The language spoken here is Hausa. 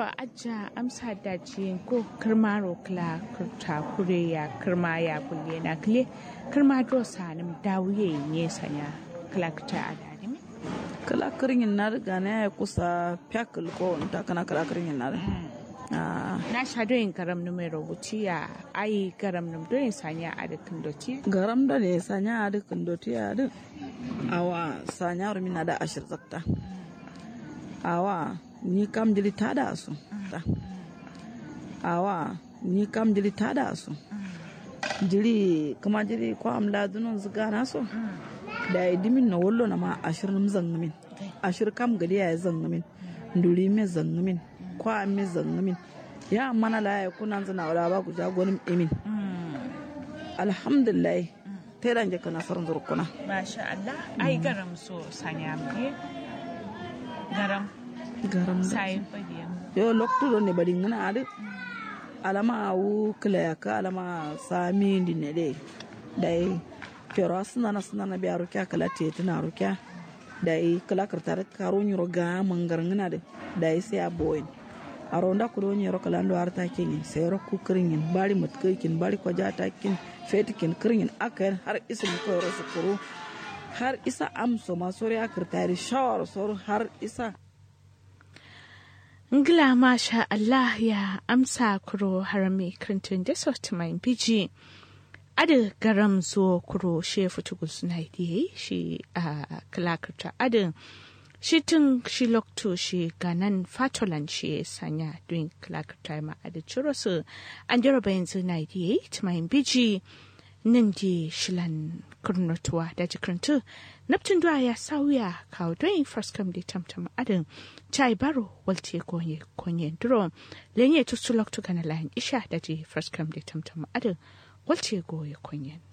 ngoro aja amsa da ji ko kirmaro kla kurta kure ya kirma ya kulle na kle kirma do sanim dawuye ne sanya klakta adani kala kirin na riga na ya kusa fyakil ko ta kana kala kirin na na sha doyin garam numero wuci ya ai garam num doyin sanya a da kindoti garam da ne sanya a da kindoti a da awa sanya rumina da ashir zakta awa ni kam jili ta da su awa ni kam jili ta da su jili kuma jili ko am la dunun zuga na so da ya dimin na wallo na ma ashir num zangamin ashir kam gadi ya zangamin nduri me zangamin kwa me zangamin ya mana la ya kuna zana wala ba ku jagonin imin alhamdulillah ta yi ka nasarar zurkuna masha Allah ai garam so sanya mu garam garam sai fadiya yo lokto ne bari ngana ade alama wu kila ka alama sami ndi ne de dai pero suna na suna na biya rukya kala te tana rukya dai kala kartar karo nyuro ga mangar ngana de dai sai a boyin aronda ko don yoro kala ndo arta kin sai ro ku kirin bari mat kin bari ko jata kin fetikin kirin aka har isa ko ro su kuro har isa amso ma sori akirtari shawar sor har isa Ngila masha Allah ya amsa kuro harami krintun da sotimain biji. Ada garam zo kuro she futugu suna yi shi a kalakarta adin shi tun shi lokto shi ganan fatolan shi sanya doing kalakarta ma ada ciro su an jaraba yanzu na yi timain biji nan di shilan kurnotuwa da jikirintu naptun duwa ya sauya kawo don first come da tamtam adin chai baro walte konye konye duro lenye tusulok tu kana lahin isha da ji first come da tamtam adin walte goye konye